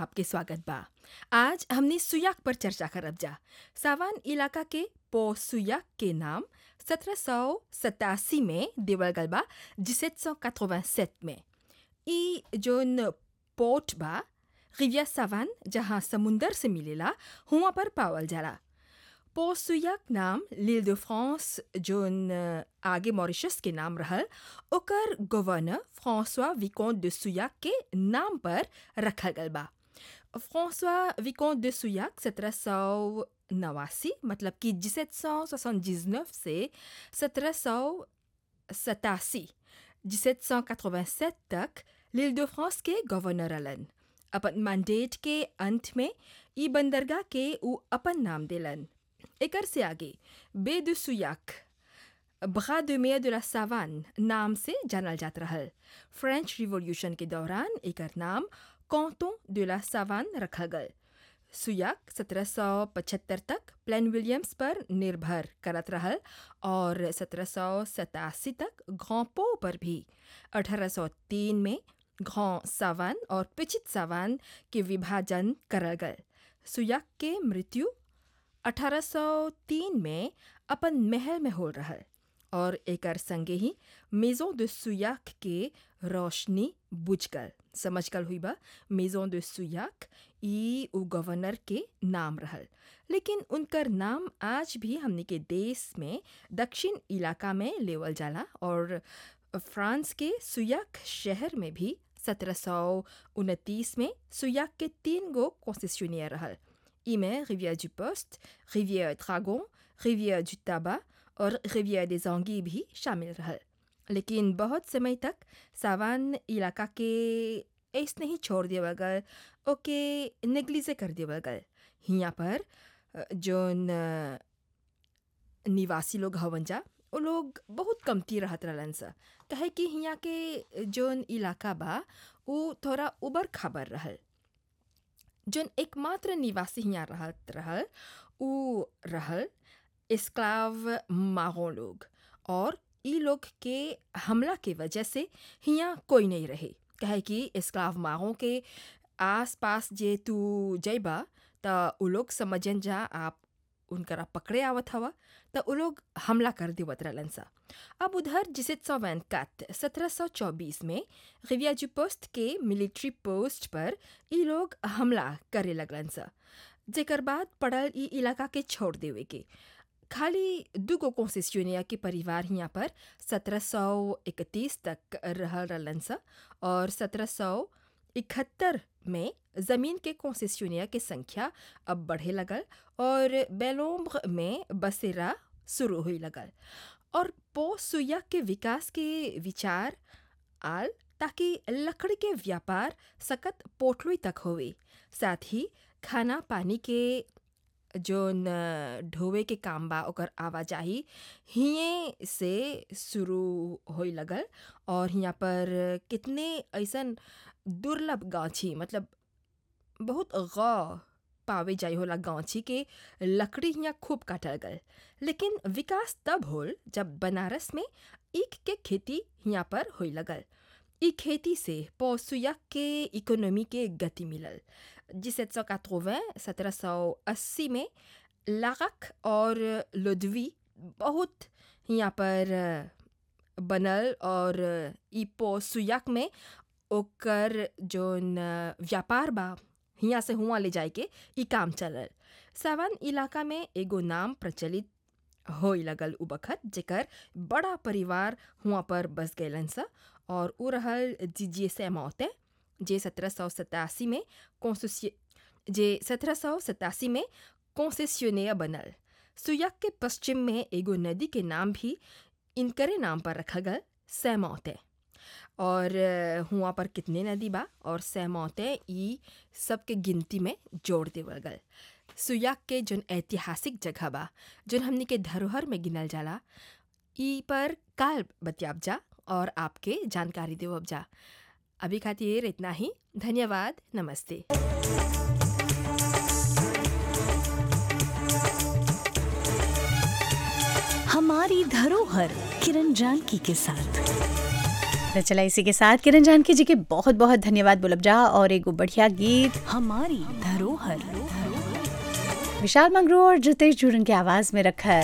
आपके स्वागत बा आज हमने सुयाक पर चर्चा करब जा सावान इलाका के पो सुयाक के नाम सत्रह सौ सतासी में देवल गल बा जिसेट सौ में ई जोन पोर्ट बा रिविया सावान जहाँ समुंदर से मिलेला हुआ पर पावल जाला पोसुयाक नाम लील de फ्रांस जोन आगे मॉरिशस के नाम रहल ओकर governor François Vicomte de Souillac के नाम पर रखल गल बा फ्रांसवा विकोंट de सुयाक सत्रह सौ नवासी मतलब कि जिसेट सौ से सत्रह सौ सतासी जिसेट सौ तक लील de फ्रांस के गवर्नर रहलन अपन मैंडेट के अंत में ई बंदरगाह के ऊ अपन नाम देलन एकर से आगे Baie de Souillac Bras de mer de la Savanne नाम से जानल जात रहल फ्रेंच रिवॉल्यूशन के दौरान एकर नाम कॉन्टों de la सावान रखल गल सुयाक 1775 तक प्लेन विलियम्स पर निर्भर करत रहल और 1787 तक ग्रांपो पर भी 1803 में ग्रां सावान और पिचित सावान के विभाजन करल गल सुयाक के मृत्यु 1803 में अपन महल में हो रहल और एकर संगे ही मेजों de सुयाक के रोशनी बुझ गल समझ गल हुई बा मेजों de सुयाक ई उ गवर्नर के नाम रहल लेकिन उनकर नाम आज भी हमने के देश में दक्षिण इलाका में लेवल जाला और फ्रांस के सुयाक शहर में भी सत्रह सौ उनतीस में सुयाक के तीन गो कॉन्सेशनियर रहल इमें Riviere du Poste, Riviere Dragon Riviere du Tabac और रिवियर des Anguilles भी शामिल रहल लेकिन बहुत समय तक सावान इलाका के ऐसने ही छोड़ देवल गल ओके नेग्लिजे कर देवल गल हियाँ पर जोन निवासी लोग हवन जा वो लोग बहुत कमती रहत रहलन सा कहे कि हियाँ के जोन इलाका बा वो थोड़ा उबर खाबर रहल जोन एकमात्र निवासी हियाँ रहत रहल उ रहल इस्क्लाव मारों लोग और ई लोग के हमला के वजह से हियाँ कोई नहीं रहे कहे कि इस्क्लाव मारों के आस पास जे तू जइबा त उ लोग समझन जा आप उनकरा पकड़े आवत हवा त उ लोग हमला कर देवत रहलन सा अब उधर जिसे सौ वैनकत सत्रह सौ चौबीस में रिविया जी पोस्ट के मिलिट्री पोस्ट पर ई लोग हमला करे लगलन सा जेकर बाद पड़ल ई इलाका के छोड़ देवे के खाली दुगो कॉन्सेसियोनिया के परिवार हियाँ पर सत्रह सौ इकतीस तक रह रहलन सा और सत्रह सौ इकहत्तर में ज़मीन के कॉन्सेसियोनिया के संख्या अब बढ़े लगल और बेलोम्ब्र में बसेरा शुरू हुई लगल और पो सुया के विकास के विचार आल ताकि लकड़ी के व्यापार सकत पोटलुई तक होवे साथ ही खाना पानी के जोन ढोवे के काम बा ओकर आवाजाही हिये से शुरू होई लगल और हियाँ पर कितने ऐसन दुर्लभ गाछी मतलब बहुत गौ पावे जाई होला गांची के लकड़ी हियाँ खूब काटल गल लेकिन विकास तब होल जब बनारस में ईख के खेती हियाँ पर होई लगल ई खेती से पौसुयक के इकोनॉमी के गति मिलल जिसेट सौ सत्रह सौ अस्सी में लारक और लोदवी बहुत यहाँ पर बनल और ई पौसुयक में ओकर जोन व्यापार बा हियाँ से हुआ ले जाए के ई काम चलल सावन इलाका में एगो नाम प्रचलित होई लगल उ बखत जेकर बड़ा परिवार हुआ पर बस गैलन सा और उ रहल जीजिए से मौते जे सत्रह सौ सतासी में कॉन्सेसिय जे सत्रह सौ सतासी में कॉन्सेसियोनिया बनल सुयक के पश्चिम में एगो नदी के नाम भी इनकरे नाम पर रखा गल सैमौते और हुआ पर कितने नदी बा और सैमौते ई सबके गिनती में जोड़ देवल गल सुयाक के जोन ऐतिहासिक जगह बा जोन हमनी के धरोहर में गिनल जाला ई पर काल बतियाब जा और आपके जानकारी देवब जा अभी खातिर इतना ही धन्यवाद नमस्ते हमारी धरोहर किरण जानकी के साथ तो चला इसी के साथ किरण जानकी जी के बहुत बहुत धन्यवाद बुलबजा और एक बढ़िया गीत हमारी धरोहर विशाल मंगरू और जितेश जुरन की आवाज में रखा